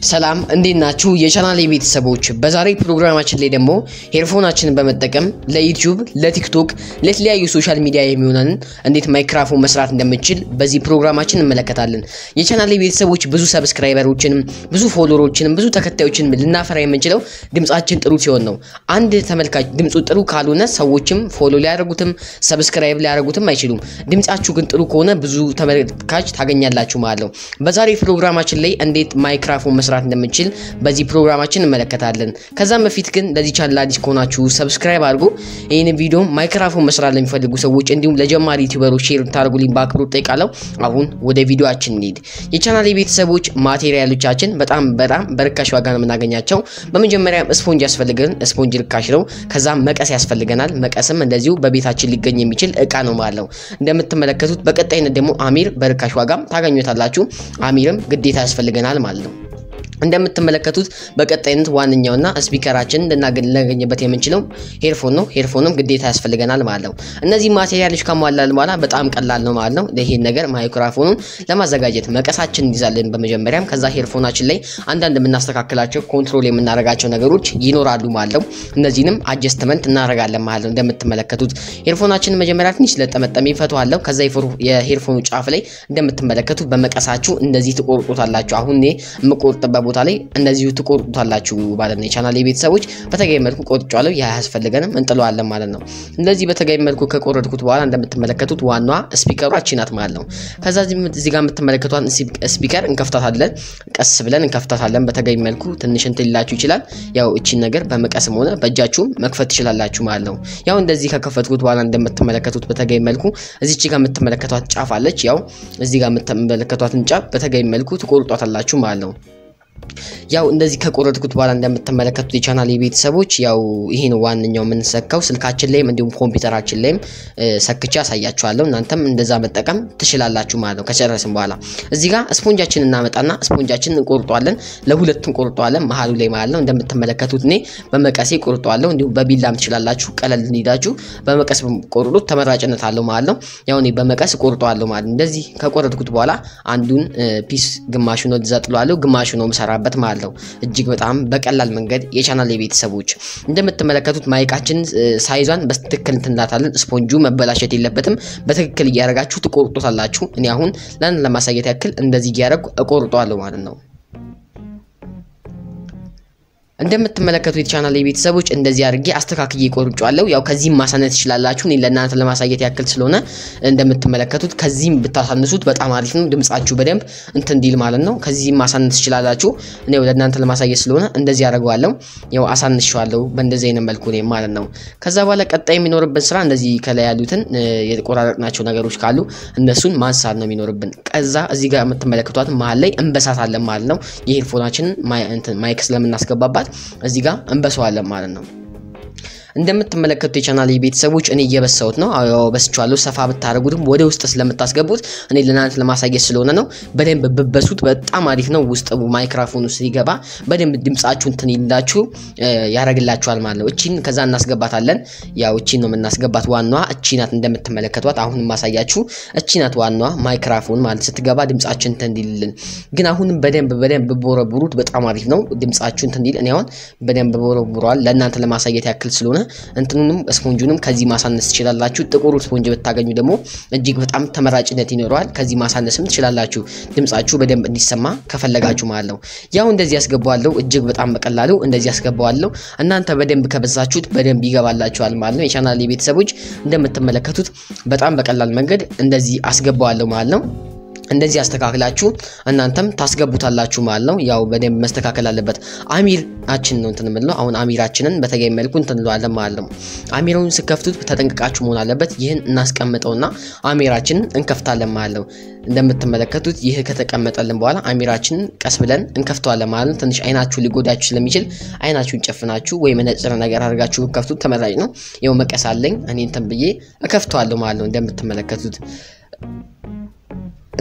ሰላም እንዴት ናችሁ? የቻናሌ ቤተሰቦች፣ በዛሬ ፕሮግራማችን ላይ ደግሞ ሄድፎናችንን በመጠቀም ለዩቲዩብ፣ ለቲክቶክ፣ ለተለያዩ ሶሻል ሚዲያ የሚሆነንን እንዴት ማይክራፎን መስራት እንደምንችል በዚህ ፕሮግራማችን እንመለከታለን። የቻናሌ ቤተሰቦች ብዙ ሰብስክራይበሮችንም ብዙ ፎሎወሮችንም ብዙ ተከታዮችንም ልናፈራ የምንችለው ድምጻችን ጥሩ ሲሆን ነው። አንድ ተመልካች ድምፁ ጥሩ ካልሆነ ሰዎችም ፎሎ ሊያደርጉትም ሰብስክራይብ ሊያደርጉትም አይችሉም። ድምጻችሁ ግን ጥሩ ከሆነ ብዙ ተመልካች ታገኛላችሁ ማለት ነው። በዛሬ ፕሮግራማችን ላይ እንዴት ማይክራፎን መስራት እንደምንችል በዚህ ፕሮግራማችን እንመለከታለን። ከዛም በፊት ግን ለዚህ ቻናል አዲስ ከሆናችሁ ሰብስክራይብ አድርጉ። ይህን ቪዲዮ ማይክራፎን መስራት ለሚፈልጉ ሰዎች እንዲሁም ለጀማሪ ዩቲዩበሮች ሼር ታደርጉልኝ በአክብሮት ጠይቃለሁ። አሁን ወደ ቪዲዮአችን እንሂድ። የቻናል ቤተሰቦች ማቴሪያሎቻችን በጣም በጣም በርካሽ ዋጋ ነው የምናገኛቸው። በመጀመሪያ ስፖንጅ ያስፈልገን፣ ስፖንጅ ርካሽ ነው። ከዛም መቀስ ያስፈልገናል። መቀስም እንደዚሁ በቤታችን ሊገኝ የሚችል እቃ ነው ማለት ነው። እንደምትመለከቱት በቀጣይነት ደግሞ አሚር በርካሽ ዋጋም ታገኙታላችሁ። አሚርም ግዴታ ያስፈልገናል ማለት ነው። እንደምትመለከቱት በቀጣይነት ዋነኛውና ስፒከራችንን ልናገኝበት የምንችለው ሄድፎን ነው። ሄድፎንም ግዴታ ያስፈልገናል ማለት ነው። እነዚህ ማቴሪያሎች ከሟላልን በኋላ በጣም ቀላል ነው ማለት ነው። ይሄን ነገር ማይክሮፎኑን ለማዘጋጀት መቀሳችን እንይዛለን በመጀመሪያም። ከዛ ሄድፎናችን ላይ አንዳንድ የምናስተካክላቸው ኮንትሮል የምናደርጋቸው ነገሮች ይኖራሉ ማለት ነው። እነዚህንም አጀስትመንት እናደርጋለን ማለት ነው። እንደምትመለከቱት ሄድፎናችንን መጀመሪያ ትንሽ ስለጠመጠም ይፈተዋለሁ። ከዛ የሄድፎኑ ጫፍ ላይ እንደምትመለከቱት በመቀሳችሁ እንደዚህ ትቆርጡታላችሁ። አሁን እኔ የምቆርጥበት ቦታ ላይ እንደዚሁ ትቆርጡታላችሁ ማለት ነው። የቻናል ቤተሰቦች በተገቢ መልኩ ቆርጫለሁ። ያ አያስፈልገንም እንጥለዋለን ማለት ነው። እንደዚህ በተገቢ መልኩ ከቆረጥኩት በኋላ እንደምትመለከቱት ዋናዋ ስፒከሯ እቺ ናት ማለት ነው። ከዛ እዚህ ጋር የምትመለከቷን ስፒከር እንከፍታታለን። ቀስ ብለን እንከፍታታለን በተገቢ መልኩ። ትንሽ እንትን ሊላችሁ ይችላል። ያው እቺን ነገር በመቀስም ሆነ በእጃችሁም መክፈት ትችላላችሁ ማለት ነው። ያው እንደዚህ ከከፈትኩት በኋላ እንደምትመለከቱት በተገቢ መልኩ እዚች ጋር የምትመለከቷት ጫፍ አለች። ያው እዚህ ጋር የምትመለከቷትን ጫፍ በተገቢ መልኩ ትቆርጧታላችሁ ማለት ነው። ያው እንደዚህ ከቆረጥኩት በኋላ እንደምትመለከቱት የቻናል ቤተሰቦች ያው ይሄ ነው ዋነኛው የምንሰካው ስልካችን ላይም እንዲሁም ኮምፒውተራችን ላይም ሰክቼ ያሳያችኋለሁ። እናንተም እንደዛ መጠቀም ትችላላችሁ ማለት ነው። ከጨረስን በኋላ እዚህ ጋር ስፖንጃችንን እናመጣና ስፖንጃችንን እንቆርጧለን። ለሁለት እንቆርጧለን መሀሉ ላይ ማለት ነው። እንደምትመለከቱት እኔ በመቀሴ ቆርጧለሁ። እንዲሁም በቢላም ትችላላችሁ። ቀለል እንዲዳችሁ በመቀስ ቆርጡት፣ ተመራጭነት አለው ማለት ነው። ያው እኔ በመቀስ ቆርጧለሁ ማለት ነው። እንደዚህ ከቆረጥኩት በኋላ አንዱን ፒስ ግማሹ ነው ዘጥሏለሁ፣ ግማሹ ነው ምሰራበት ማለት ነው። እጅግ በጣም በቀላል መንገድ የቻናል የቤተሰቦች እንደምትመለከቱት ማይካችን ሳይዟን በትክክል እንትንላታለን። ስፖንጁ መበላሸት የለበትም። በትክክል እያደረጋችሁ ትቆርጦታላችሁ። እኔ አሁን ለአንድ ለማሳየት ያክል እንደዚህ እያደረጉ እቆርጠዋለሁ ማለት ነው። እንደምትመለከቱ የቻናል ቤተሰቦች እንደዚህ አድርጌ አስተካክዬ ቆርጫለሁ። ያው ከዚህም ማሳነስ ትችላላችሁ። እኔ ለእናንተ ለማሳየት ያክል ስለሆነ እንደምትመለከቱት ከዚህም ብታሳንሱት በጣም አሪፍ ነው። ድምጻችሁ በደንብ እንትን እንዲል ማለት ነው። ከዚህም ማሳነስ ትችላላችሁ። እኔ ለእናንተ ለማሳየት ስለሆነ እንደዚህ አደርገዋለሁ። ያው አሳንሸዋለሁ በእንደዚህ አይነት መልኩ ነው ማለት ነው። ከዛ በኋላ ቀጣይ የሚኖርብን ስራ እንደዚህ ከላይ ያሉትን የቆራረጥናቸው ነገሮች ካሉ እነሱን ማንሳት ነው የሚኖርብን። ከዛ እዚህ ጋር የምትመለከቷት መሀል ላይ እንበሳታለን ማለት ነው። የሄድፎናችንን ማይክ ስለምናስገባባት እዚህ ጋር እንበሰዋለን ማለት ነው። እንደምትመለከቱት የቻናል ቤተሰቦች እኔ እየበሳሁት ነው። አዎ በስቻለሁ። ሰፋ ብታደርጉትም ወደ ውስጥ ስለምታስገቡት እኔ ለእናንተ ለማሳየት ስለሆነ ነው። በደንብ ብበሱት በጣም አሪፍ ነው። ውስጥ ማይክራፎኑ ሲገባ በደንብ ድምጻችሁ እንትን ይላችሁ ያደርግላችኋል ማለት ነው። እቺን ከዛ እናስገባታለን። ያው እቺን ነው የምናስገባት። ዋናዋ እቺ ናት እንደምትመለከቷት። አሁን ማሳያችሁ እቺ ናት ዋናዋ ማይክራፎን ማለት ስትገባ ድምጻችን እንትን እንዲልልን። ግን አሁንም በደንብ በደንብ ቦረቡሩት በጣም አሪፍ ነው። ድምጻችሁ እንትን እንዲል እኔ አሁን በደንብ ቦረቡረዋል ለእናንተ ለማሳየት ያክል ስለሆነ እንትኑንም ስፖንጁንም ከዚህ ማሳነስ ትችላላችሁ። ጥቁሩ ስፖንጅ ብታገኙ ደግሞ እጅግ በጣም ተመራጭነት ይኖረዋል። ከዚህ ማሳነስም ትችላላችሁ፣ ድምጻችሁ በደንብ እንዲሰማ ከፈለጋችሁ ማለት ነው። ያው እንደዚህ ያስገባዋለሁ። እጅግ በጣም በቀላሉ እንደዚህ ያስገባዋለሁ። እናንተ በደንብ ከበዛችሁት በደንብ ይገባላችኋል ማለት ነው። የቻናል ቤተሰቦች እንደምትመለከቱት በጣም በቀላል መንገድ እንደዚህ አስገባዋለሁ ማለት ነው። እንደዚህ አስተካክላችሁ እናንተም ታስገቡታላችሁ ማለት ነው። ያው በደንብ መስተካከል አለበት። አሚራችን ነው እንትን የምንለው አሁን አሚራችንን በተገቢ መልኩ እንትን እንለዋለን ማለት ነው። አሚራውን ስከፍቱት ተጠንቅቃችሁ መሆን አለበት። ይህን እናስቀምጠውና አሚራችንን እንከፍታለን ማለት ነው። እንደምትመለከቱት ይህ ከተቀመጠልን በኋላ አሚራችንን ቀስ ብለን እንከፍተዋለን ማለት ነው። ትንሽ አይናችሁ ሊጎዳችሁ ስለሚችል አይናችሁን ጨፍናችሁ ወይ መነጽር ነገር አድርጋችሁ ከፍቱት ተመራጭ ነው። ያው መቀስ አለኝ እኔ እንትን ብዬ እከፍተዋለሁ ማለት ነው እንደምትመለከቱት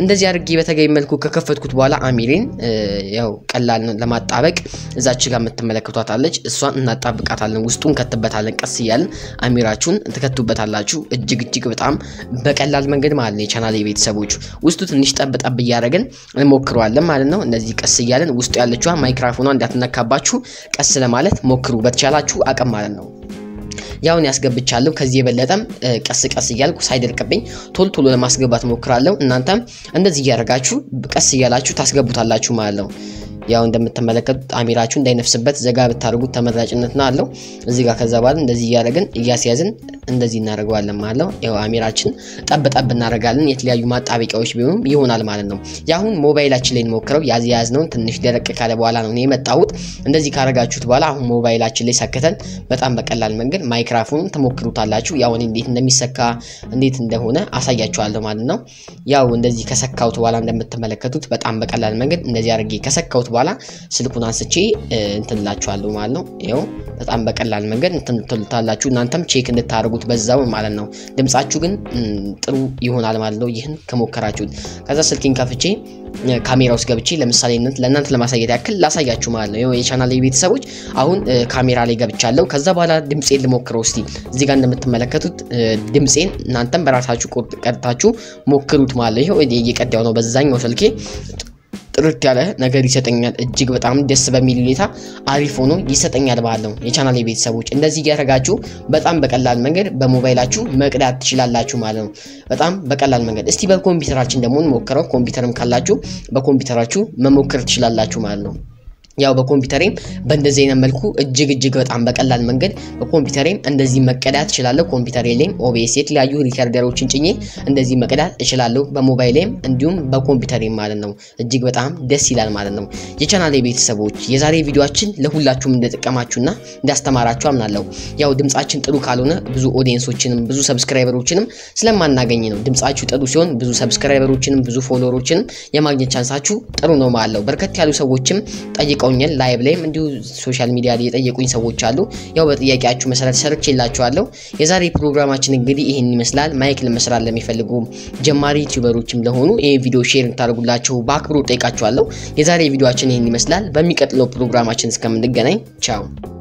እንደዚህ አድርጌ በተገቢ መልኩ ከከፈትኩት በኋላ አሚሬን ያው ቀላል ነው ለማጣበቅ እዛች ጋር የምትመለከቷት አለች። እሷን እናጣብቃታለን፣ ውስጡን ከትበታለን። ቀስ እያለን አሚራችሁን ትከቱበታላችሁ። እጅግ እጅግ በጣም በቀላል መንገድ ማለት ነው። የቻናል ቤተሰቦች ውስጡ ትንሽ ጠብ ጠብ እያደረግን እንሞክረዋለን ማለት ነው። እነዚህ ቀስ እያለን ውስጡ ያለችዋ ማይክራፎኗ እንዳትነካባችሁ ቀስ ለማለት ሞክሩ፣ በተቻላችሁ አቅም ማለት ነው። ያውን ያስገብቻለሁ። ከዚህ የበለጠም ቀስ ቀስ እያልኩ ሳይደርቅብኝ ቶሎ ቶሎ ለማስገባት ሞክራለሁ። እናንተም እንደዚህ እያደረጋችሁ ቀስ እያላችሁ ታስገቡታላችሁ ማለት ነው። ያው እንደምትመለከቱት አሚራችሁ እንዳይነፍስበት ዘጋ ብታደርጉት ተመራጭነት ነው አለው። እዚህ ጋር ከዛ በኋላ እንደዚህ እያደረግን እያስያዝን እንደዚህ እናደርገዋለን ማለት ነው። ያው አሚራችን ጠብ ጠብ እናደርጋለን። የተለያዩ ማጣበቂያዎች ቢሆኑም ይሆናል ማለት ነው። የአሁን ሞባይላችን ላይ እንሞክረው። ያዝ ያዝነውን ትንሽ ደረቅ ካለ በኋላ ነው የመጣሁት። እንደዚህ ካደረጋችሁት በኋላ አሁን ሞባይላችን ላይ ሰክተን በጣም በቀላል መንገድ ማይክራፎኑን ትሞክሩታላችሁ። ያው እኔ እንዴት እንደሚሰካ እንዴት እንደሆነ አሳያችኋለሁ ማለት ነው። ያው እንደዚህ ከሰካሁት በኋላ እንደምትመለከቱት በጣም በቀላል መንገድ እንደዚህ አድርጌ ከሰካሁት በኋላ ስልኩን አንስቼ እንትንላችኋለሁ ማለት ነው። ይኸው በጣም በቀላል መንገድ እንትንትሉታላችሁ እናንተም ቼክ እንድታደርጉት በዛው ማለት ነው። ድምጻችሁ ግን ጥሩ ይሆናል ማለት ነው። ይህን ከሞከራችሁት ከዛ ስልኬን ከፍቼ ካሜራ ውስጥ ገብቼ ለምሳሌነት ለእናንተ ለማሳየት ያክል ላሳያችሁ ማለት ነው። ይኸው የቻናል ቤተሰቦች አሁን ካሜራ ላይ ገብቻለሁ። ከዛ በኋላ ድምፄን ልሞክረው እስቲ። እዚህ ጋር እንደምትመለከቱት ድምፄን እናንተም በራሳችሁ ቀድታችሁ ሞክሩት ማለት ነው። ይኸው እየቀዳው ነው በዛኛው ስልኬ ጥርት ያለ ነገር ይሰጠኛል። እጅግ በጣም ደስ በሚል ሁኔታ አሪፍ ሆኖ ይሰጠኛል ማለት ነው። የቻናል ቤተሰቦች እንደዚህ እያደረጋችሁ በጣም በቀላል መንገድ በሞባይላችሁ መቅዳት ትችላላችሁ ማለት ነው። በጣም በቀላል መንገድ እስቲ በኮምፒውተራችን ደግሞ እንሞክረው። ኮምፒውተርም ካላችሁ በኮምፒውተራችሁ መሞከር ትችላላችሁ ማለት ነው። ያው በኮምፒውተሬም በእንደዚህ አይነት መልኩ እጅግ እጅግ በጣም በቀላል መንገድ በኮምፒውተሬም እንደዚህ መቀዳት እችላለሁ። ኮምፒውተሬ ላይም ኦቤስ የተለያዩ ሪከርደሮችን ጭኜ እንደዚህ መቀዳት እችላለሁ። በሞባይሌም እንዲሁም በኮምፒውተሬም ማለት ነው። እጅግ በጣም ደስ ይላል ማለት ነው። የቻናሌ ቤተሰቦች የዛሬ ቪዲዮችን ለሁላችሁም እንደጠቀማችሁና እንዳስተማራችሁ አምናለሁ። ያው ድምጻችን ጥሩ ካልሆነ ብዙ ኦዲየንሶችንም ብዙ ሰብስክራይበሮችንም ስለማናገኝ ነው። ድምጻችሁ ጥሩ ሲሆን ብዙ ሰብስክራይበሮችንም ብዙ ፎሎወሮችንም የማግኘት ቻንሳችሁ ጥሩ ነው ማለት ነው። በርከት ያሉ ሰዎችም ጠይቀውኛል ላይቭ ላይም እንዲሁ ሶሻል ሚዲያ ላይ የጠየቁኝ ሰዎች አሉ። ያው በጥያቄያችሁ መሰረት ሰርቼላችኋለሁ። የዛሬ ፕሮግራማችን እንግዲህ ይህን ይመስላል። ማይክ ለመስራት ለሚፈልጉ ጀማሪ ዩቲዩበሮችም ለሆኑ ይህ ቪዲዮ ሼር እንታደርጉላችሁ በአክብሮት ጠይቃችኋለሁ። የዛሬ ቪዲዮችን ይህን ይመስላል። በሚቀጥለው ፕሮግራማችን እስከምንገናኝ ቻው።